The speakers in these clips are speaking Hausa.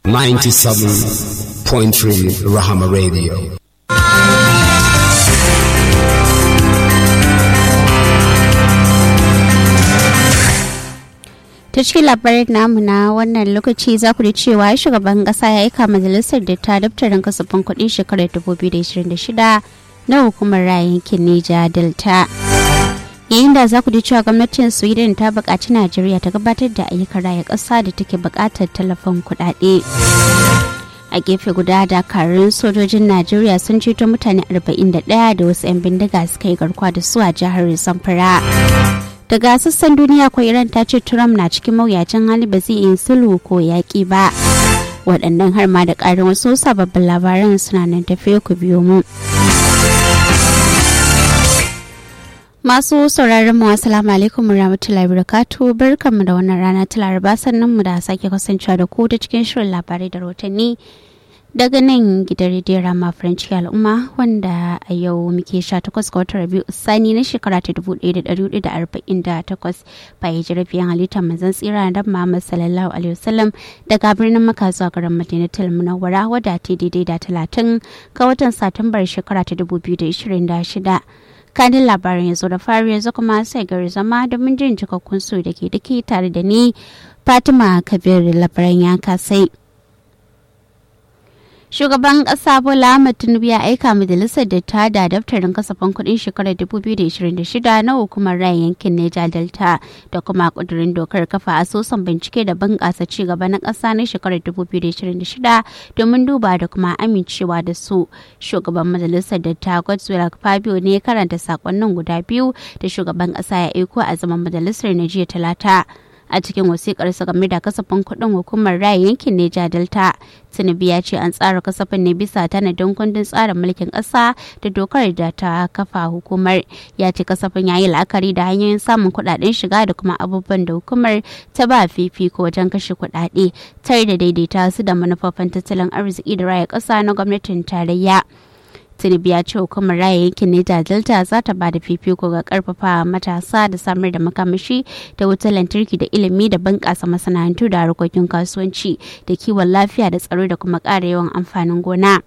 97.3 Rahama Radio. ta cikin labarin namu na wannan lokaci za ku da cewa shugaban kasa ya aika majalisar da ta daftarin kasafin kuɗin shekarar 2026 na hukumar yankin Neja Delta. yayin da za ku ji cewa gwamnatin sweden ta buƙaci najeriya ta gabatar da ayyukan raya ƙasa da take buƙatar tallafin kuɗaɗe a gefe guda dakarun sojojin najeriya sun ceto mutane 41 da wasu 'yan bindiga suka yi garkuwa da su a jihar zamfara daga sassan duniya ko iran ta ce trump na cikin mawuyacin hali ba zai yi sulhu ko yaƙi ba waɗannan har ma da ƙarin wasu sababbin labaran suna nan tafiye ku biyo mu. Masu sauraron mu assalamu alaikum warahmatullahi wabarakatuh barkanmu da wannan rana ta Laraba sannan mu da sake kasancewa da ku ta cikin shirin labarai da rahotanni daga nan gidan rediyon Rama French al'umma wanda a yau muke 18 ga watan Rabiu Sani na shekara ta 1448 bayan jirafiyan halittar manzon tsira da Muhammad sallallahu alaihi wasallam daga birnin Makka zuwa garin Madinatul Munawwara wadda ta daidai da 30 ga watan Satumbar shekara ta 2026. kanin labarin yanzu da fari yanzu kuma sai gari zama domin jin cikakkun su da ke dake tare da ni fatima kabir labaran ya kasai shugaban kasa bola ahmad tinubu ya aika majalisar da ta da daftarin kasafin kudin shekarar 2026 na hukumar rayan yankin neja delta da kuma kudurin dokar kafa asusun bincike da bunƙasa ci gaba na ƙasa na shekarar 2026 domin duba da kuma amincewa da su shugaban majalisar da ta godswill fabio ne karanta sakonnin guda biyu da shugaban ƙasa ya aiko a zaman majalisar na jiya talata a cikin wasikar sa game da kasafin kuɗin hukumar raya yankin Neja Delta. Tinubu ya ce an tsara kasafin ne bisa tanadin kundin tsarin mulkin ƙasa da dokar da ta kafa hukumar. Ya ce kasafin ya yi la'akari da hanyoyin samun kuɗaɗen shiga da kuma abubuwan da hukumar ta ba fifiko wajen kashe kuɗaɗe tare da daidaita su da manufofin tattalin arziki da raya ƙasa na gwamnatin tarayya. tinubu ya ce hukumar raya yankin neja delta za ta ba da fifiko ga karfafa matasa da samar da makamashi da wutar lantarki da ilimi da bunƙasa masana'antu da harkokin kasuwanci da kiwon lafiya da tsaro da kuma ƙara yawan amfanin gona.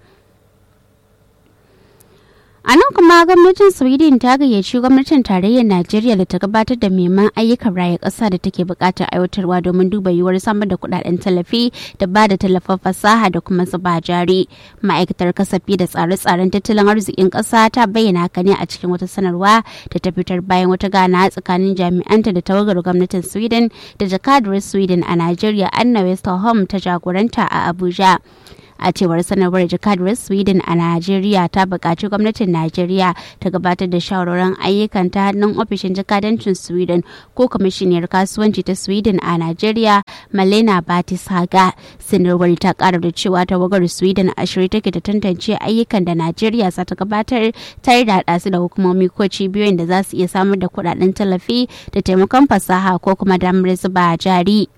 A nan kuma gwamnatin Sweden ta gayyaci gwamnatin tarayyar Najeriya da ta gabatar da neman ayyukan raya ƙasa da take buƙatar aiwatarwa domin duba yiwuwar samar da kuɗaɗen tallafi da ba da tallafin fasaha da kuma zuba jari. Ma'aikatar kasafi da tsare-tsaren tattalin arzikin ƙasa ta bayyana haka ne a cikin wata sanarwa da ta fitar bayan wata gana tsakanin jami'anta da tawagar gwamnatin Sweden da jakadar Sweden a Najeriya Anna Westerholm ta jagoranta a Abuja. a cewar sanarwar jakadar sweden a najeriya ta buƙaci gwamnatin najeriya ta gabatar da shawarwarin ayyukan ta hannun ofishin jakadancin sweden ko kwamishiniyar kasuwanci ta sweden a najeriya malena batis haga sanarwar ta ƙara da cewa tawagar sweden a shirye take da tantance ayyukan da najeriya za ta gabatar tare da haɗa su da hukumomi ko cibiyoyin da za su iya samar da kuɗaɗen tallafi da taimakon fasaha ko kuma damar zuba jari.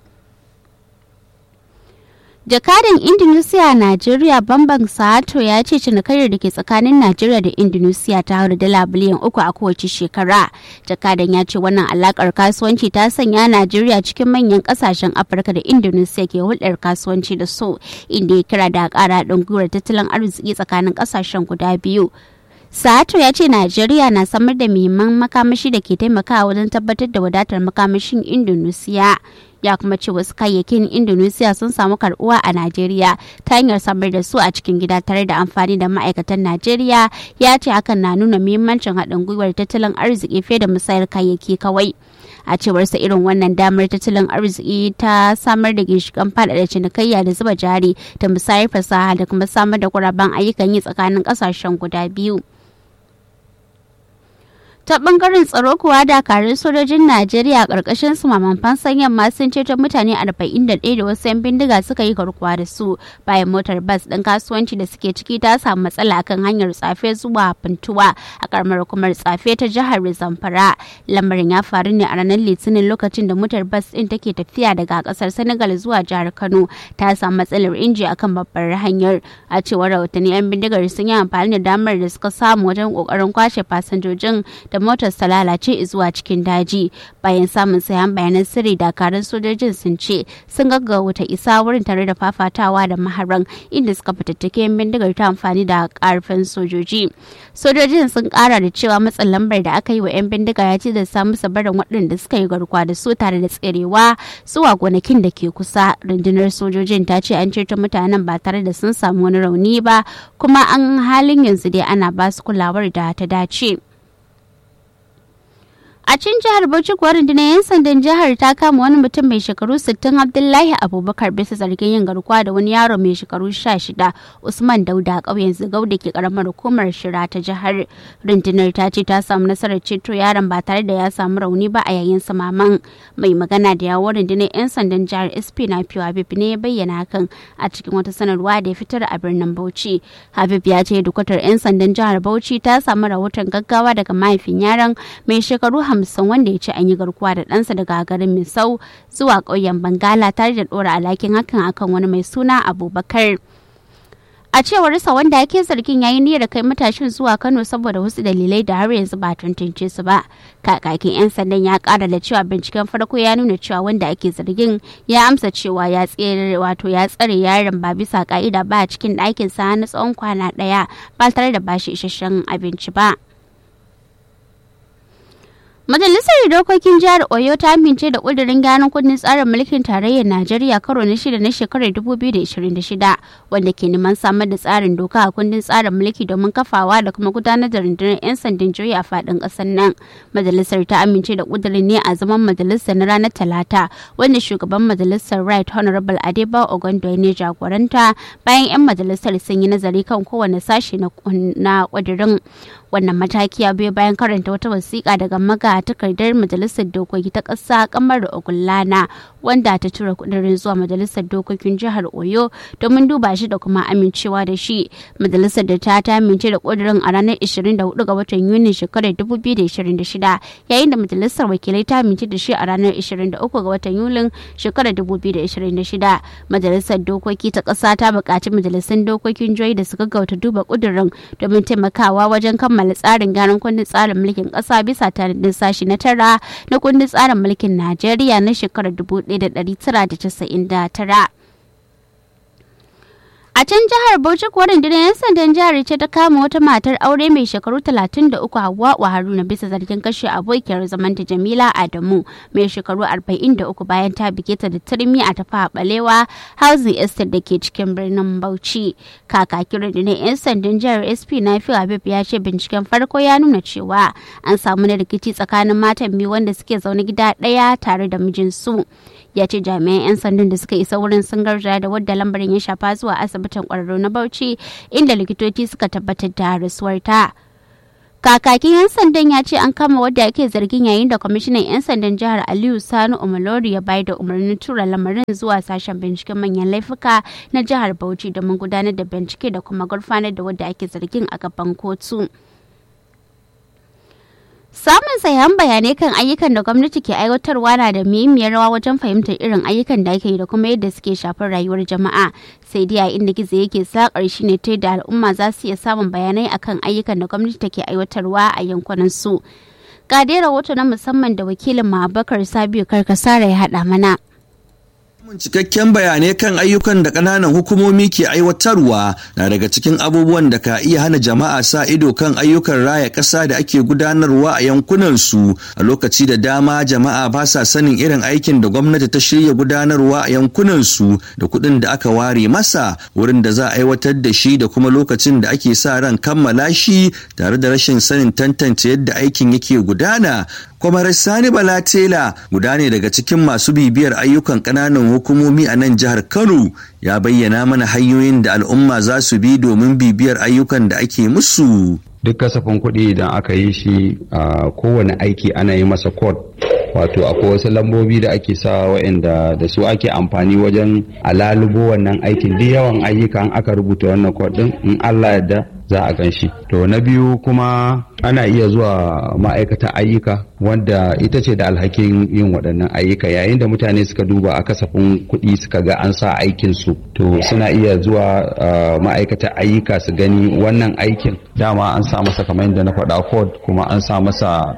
jakadan indonesia a najeriya bamban sato ya ce cinikayyar da ke tsakanin najeriya da indonesia ta haura dala biliyan uku a kowace shekara jakadan ya ce wannan alakar kasuwanci ta sanya najeriya cikin manyan kasashen afirka da indonesia ke hulɗar kasuwanci da su inda ya kira da ƙara haɗin gwiwar tattalin arziki tsakanin kasashen guda biyu Sato ya ce Najeriya na samar da muhimman makamashi da ke taimakawa wajen tabbatar da wadatar makamashin Indonesia. Ya kuma ce wasu kayayyakin Indonesia sun samu karbuwa a Najeriya ta hanyar samar da su a cikin gida tare da amfani da ma'aikatan Najeriya ya ce hakan na nuna muhimmancin haɗin gwiwar tattalin arziki fiye da musayar kayayyaki kawai. a cewarsa irin wannan damar tattalin arziki ta samar da ginshikan faɗaɗa cinikayya da zuba jari da musayar fasaha da kuma samar da guraben ayyukan yi tsakanin ƙasashen guda biyu. ta bangaren tsaro kuwa dakarun sojojin najeriya karkashin su maman fansan yamma sun ceto mutane 41 da wasu 'yan bindiga suka yi garkuwa da su bayan motar bas ɗin kasuwanci da suke ciki ta samu matsala kan hanyar tsafe zuwa funtuwa a karamar hukumar tsafe ta jihar zamfara lamarin ya faru ne a ranar litinin lokacin da motar bas ɗin take tafiya daga kasar senegal zuwa jihar kano ta samu matsalar inji akan babbar hanyar a cewar rahotanni 'yan bindigar sun yi amfani da damar da suka samu wajen kokarin kwashe fasinjojin da motar ta lalace zuwa cikin daji bayan samun sayan bayanan sirri dakarun sojojin sun ce sun gaggauta isa wurin tare da fafatawa da maharan inda suka fitattake bindigar ta amfani da karfin sojoji sojojin sun kara da cewa matsin lambar da aka yi wa 'yan bindiga ya ce da samu sabarin waɗanda suka yi garkuwa da su tare da tserewa zuwa gonakin da ke kusa rundunar sojojin ta ce an ceto mutanen ba tare da sun samu wani rauni ba kuma an halin yanzu dai ana ba su kulawar da ta dace. A cin jihar Bauchi kuwa rundunar 'yan sandan jihar ta kama wani mutum mai shekaru 60 Abdullahi Abubakar bisa zargin yin garkuwa da wani yaro mai shekaru 16 Usman Dauda a ƙauyen Zigau da ke karamar hukumar Shira ta jihar. Rundunar ta ce ta samu nasarar ceto yaron ba tare da ya samu rauni ba a yayin samaman. Mai magana da yawon rundunar 'yan sandan jihar SP na Fiwa Habib ne ya bayyana hakan a cikin wata sanarwa da ya fitar a birnin Bauchi. Habib ya ce dukatar 'yan sandan jihar Bauchi ta samu rahoton gaggawa daga mahaifin yaron mai shekaru hamsin wanda ya ce an yi garkuwa da ɗansa daga garin misau zuwa ƙauyen bangala tare da ɗora alhakin hakan akan wani mai suna abubakar a cewar sa wanda ake zargin yayi niyyar kai matashin zuwa kano saboda wasu dalilai da har yanzu ba tantance su ba kakakin yan sandan ya kara da cewa binciken farko ya nuna cewa wanda ake zargin ya amsa cewa ya tsere wato ya tsare yaron ba bisa ka'ida ba a cikin ɗakin sa na tsawon kwana ɗaya ba tare da bashi isasshen abinci ba Majalisar Dokokin Jihar Oyo ta amince da ƙudurin gyaran kundin tsarin mulkin tarayyar Najeriya karo na shida na shekarar 2026 wanda ke neman samar da tsarin doka a kundin tsarin mulki domin kafawa da kuma gudanar da rundunar 'yan sandan juyi a faɗin ƙasar nan. Majalisar ta amince da ƙudurin ne a zaman majalisar na ranar Talata wanda shugaban majalisar Right Honorable Adeba Ogondo ne jagoranta bayan 'yan majalisar sun yi nazari kan kowane sashe na ƙudurin. wannan mataki ya biyo bayan karanta wata wasiƙa daga maga takardar majalisar dokoki ta ƙasa kamar da ogullana wanda ta tura kudirin zuwa majalisar dokokin jihar oyo domin duba shi da kuma amincewa da shi majalisar da ta ta amince da kudirin a ranar 24 ga watan yuni shekarar 2026 yayin da majalisar wakilai ta amince da shi a ranar 23 ga watan yulin shekarar 2026 majalisar dokoki ta ƙasa ta buƙaci majalisun dokokin jihohi da su gaggauta duba kudirin domin taimakawa wajen kammala kammala tsarin gyaran kundin tsarin mulkin ƙasa bisa tanadin sashi na tara na kundin tsarin mulkin Najeriya na shekarar 1999. A can jihar Bauchi kuwa rundunar 'yan sandan jihar ce ta kama wata matar aure mai shekaru 33 Hawwa Haruna bisa zargin kashe abokiyar zamanta Jamila Adamu mai shekaru 43 bayan ta bige ta da turmi a tafa balewa housing estate da ke cikin birnin Bauchi. Kakakin rundunar 'yan sandan jihar SP na Habib ya ce binciken farko ya nuna cewa an samu na rikici tsakanin matan biyu wanda suke zaune gida ɗaya tare da mijinsu. ya ce jami'an 'yan sandan da suka isa wurin sun garzaya da wadda lambarin ya shafa zuwa asibitin kwararru na bauchi inda likitoci suka tabbatar da rasuwar ta kakakin 'yan sandan ya ce an kama wadda ake zargin yayin da kwamishinan 'yan sandan jihar aliyu sani umalori ya bayar da umarnin tura lamarin zuwa sashen binciken manyan laifuka na jihar bauchi domin gudanar da bincike da kuma gurfanar da wadda ake zargin a gaban kotu. Samun sayan bayanai kan ayyukan da gwamnati ke aiwatarwa na da muhimmiyar rawa wajen fahimtar irin ayyukan da ake yi da kuma yadda suke shafar rayuwar jama'a. Sai dai a inda gizo yake sakar shi ne ta yadda al'umma za su iya samun bayanai akan ayyukan da gwamnati take aiwatarwa a yankunan su. Ga dai rahoto na musamman da wakilin Ma'abakar Sabiu Karkasara ya haɗa mana. cikakken bayanai kan ayyukan da ƙananan hukumomi ke aiwatarwa na daga cikin abubuwan da ka iya hana jama'a sa ido kan ayyukan raya ƙasa da ake gudanarwa a yankunansu a lokaci da dama jama'a ba sa sanin irin aikin da gwamnati ta shirya gudanarwa a yankunansu da kuɗin da aka ware masa wurin da za a aiwatar da shi da kuma lokacin da ake sa ran kammala shi tare da rashin sanin tantance yadda aikin yake gudana kwamar sani bala tela guda ne daga cikin masu bibiyar ayyukan ƙananan hukumomi a nan jihar kano ya bayyana mana hanyoyin da al'umma za su bi domin bibiyar ayyukan da ake musu duk kasafin kuɗi idan aka yi shi a kowane aiki ana yi masa code wato akwai wasu lambobi da ake sa wa'anda da su ake amfani wajen alalubo wannan aikin duk yawan ayyukan aka rubuta wannan code din in allah yadda za a gan shi to na biyu kuma ana iya zuwa ma'aikata ayyuka wanda ita ce da alhakin yin waɗannan ayyuka yayin da mutane suka duba a kasafin kuɗi suka ga an sa aikin su to suna iya zuwa ma'aikata ayyuka su gani wannan aikin dama an sa masa kamar yadda na faɗa code kuma an sa masa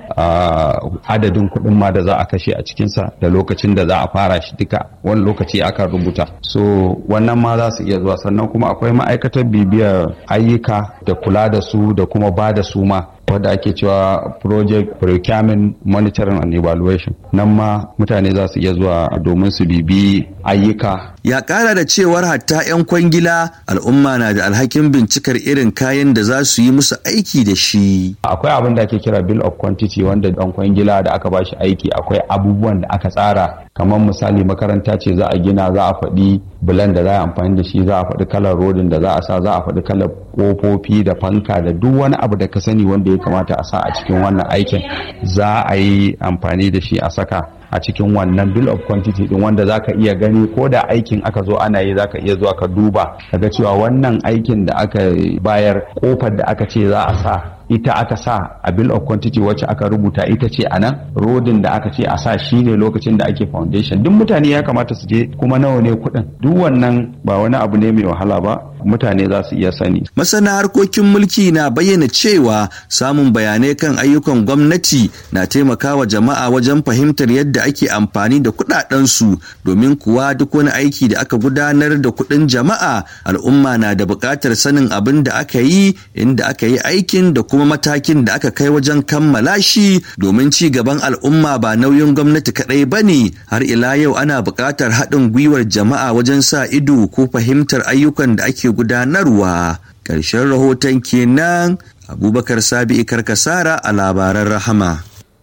adadin kuɗin ma da za a kashe a cikinsa da lokacin da za a fara shi duka wani lokaci aka rubuta so wannan ma za su iya zuwa sannan kuma akwai ma'aikatar bibiyar ayyuka da kula da su da kuma ba da su ma wadda ake cewa project procurement monitoring and evaluation nan ma mutane za su iya zuwa domin su bibi ayyuka ya kara da cewar hatta 'yan kwangila al'umma na da alhakin bincikar irin kayan da za su yi musu aiki da shi akwai abin da ake kira bill of quantity wanda dan kwangila da aka bashi aiki akwai abubuwan da aka tsara kamar misali makaranta ce za a gina za a faɗi bulan da za a amfani da shi za a faɗi kalar rodin da za a sa za a faɗi kalar ƙofofi da fanka da duk wani abu da ka sani wanda ya kamata a sa a cikin wannan aikin za a yi amfani da shi a saka a cikin wannan bill of quantity din wanda zaka iya gani ko da aikin aka zo ana yi zaka iya zuwa ka duba kaga cewa wannan aikin da aka bayar kofar da aka ce za a sa ita aka sa a bill of quantity wacce aka rubuta ita ce a nan rodin da aka ce a sa shi ne lokacin da ake foundation duk mutane ya kamata su je kuma nawa ne kuɗin duk wannan ba wani abu ne mai wahala ba mutane za su iya sani. Masana harkokin mulki na bayyana cewa samun bayanai kan ayyukan gwamnati na taimakawa jama'a wajen fahimtar yadda ake amfani da kuɗaɗensu domin kuwa duk wani aiki da aka gudanar da kuɗin jama'a al'umma na da buƙatar sanin abin da aka yi inda aka yi aikin da kuma matakin da aka kai wajen kammala shi domin ci gaban al'umma ba nauyin gwamnati kaɗai ba ne har ila yau ana buƙatar haɗin gwiwar jama'a wajen sa ido ko fahimtar ayyukan da ake gudanarwa ƙarshen rahoton kenan abubakar sabi karkasara a labaran rahama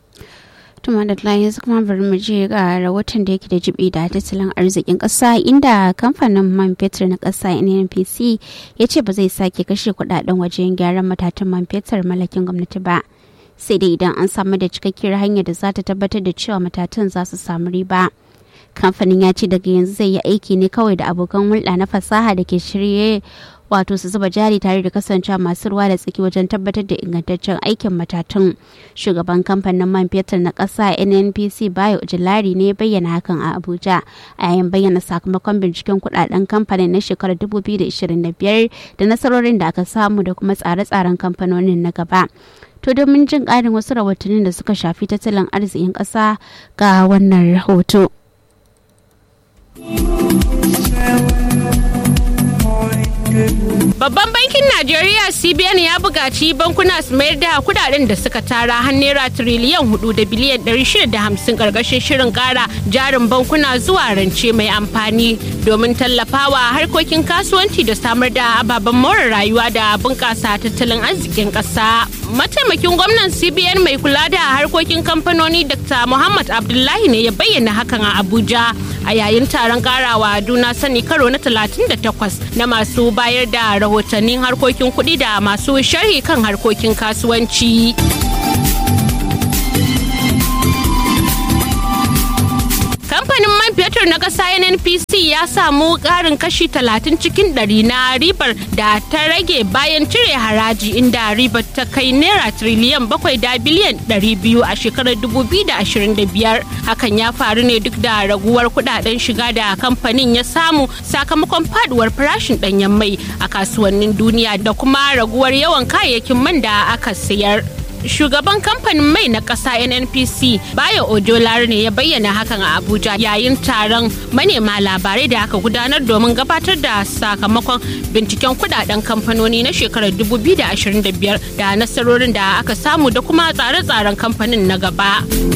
tuma da yanzu kuma bari mu je ga rahoton da yake da jibi da tattalin arzikin ƙasa inda kamfanin man fetur na ƙasa nnpc ya ce ba zai sake kashe kudaden wajen gyaran matatan man fetur mallakin gwamnati ba sai dai idan an samu da cikakkiyar hanyar da za ta tabbatar da cewa matatan za su samu riba kamfanin ya ce daga yanzu zai yi aiki ne kawai da abokan hulɗa na fasaha da ke shirye wato su zuba jari tare da kasancewa masu ruwa da tsaki wajen tabbatar da ingantaccen aikin matatun shugaban kamfanin man fetur na ƙasa nnpc bayo ujilari ne bayyana hakan a abuja a yayin bayyana sakamakon binciken kudaden kamfanin na shekarar 2025 da nasarorin da aka samu da kuma tsare-tsaren kamfanonin na gaba to domin jin ƙarin wasu rahotannin da suka shafi tattalin arzikin ƙasa ga wannan rahoto. Babban bankin Najeriya CBN ya buƙaci bankuna su mayar da kudaden da suka tara har naira tiriliyan hudu da biliyan ɗari shida da hamsin ƙarƙashin shirin ƙara jarin bankuna zuwa rance mai amfani domin tallafawa harkokin kasuwanci da samar da ababen more rayuwa da bunƙasa tattalin arzikin ƙasa. Mataimakin gwamnan CBN mai kula da harkokin kamfanoni Dr. Muhammad Abdullahi ne ya bayyana hakan a Abuja a yayin taron ƙarawa juna sani karo na 38 na masu bayar da rahotannin harkokin kuɗi da masu sharhi kan harkokin kasuwanci. kamfanin man fetur na ƙasa nnpc ya samu ƙarin kashi 30 cikin ɗari na ribar da ta rage bayan cire haraji inda ribar ta kai naira triliyan bakwai da biliyan 200 a shekarar 2025 hakan ya faru ne duk da raguwar kudaden shiga da kamfanin ya samu sakamakon faduwar farashin ɗanyen mai a kasuwannin duniya da kuma raguwar yawan kayayyakin man da aka sayar shugaban kamfanin mai na ƙasa nnpc bayo ojolar ne ya bayyana hakan a abuja yayin taron manema labarai da aka gudanar domin gabatar da sakamakon binciken kudaden kamfanoni na shekarar 2025 da nasarorin da aka samu da kuma tsare-tsaren kamfanin na gaba.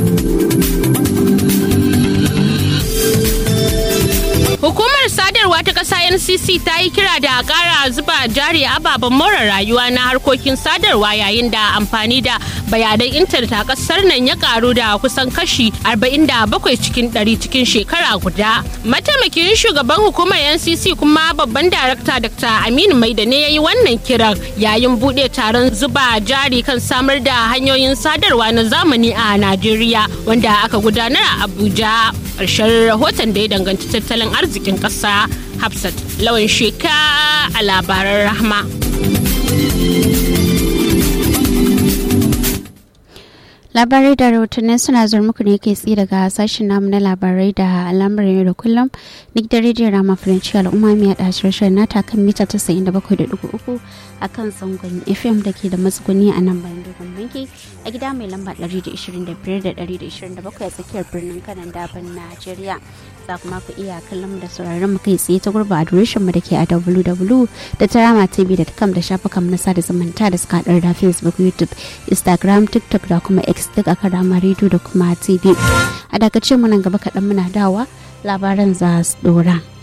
Hukumar sadarwa ta ƙasa NCC ta yi kira da ƙara zuba jari ababen more rayuwa na harkokin sadarwa yayin da amfani da bayanan intanet a ƙasar nan ya ƙaru da kusan kashi 47 cikin 100 cikin shekara guda. Mataimakin shugaban hukumar NCC kuma babban darakta Dr. Aminu Maida ne ya yi wannan kiran yayin buɗe taron zuba jari kan samar da hanyoyin sadarwa na zamani a Najeriya wanda aka gudanar a Abuja. Ƙarshen rahoton da ya danganci tattalin arzikin ƙasa Hafsat lawan sheka a labaran rahma. labarai da rahotannin suna zuwa muku ne kai tsaye daga sashen namu na labarai da al'amuran yau da kullum duk da rediyon rama faranci al'umma mai haɗa shirin nata kan mita 97.3 a kan zangon fm da ke da matsuguni a nan bayan dogon banki a gida mai lamba 125 da 127 a tsakiyar birnin kanan daban najeriya za kuma ku iya kallon mu da sauraron mu kai tsaye ta gurba adireshin mu da ke a www.taramatv.com da shafukan na sada zumunta da suka haɗar da facebook youtube instagram tiktok da kuma x duk a karama rediyo da kuma tv a dakace mu nan gaba kaɗan muna dawa labaran za su dora.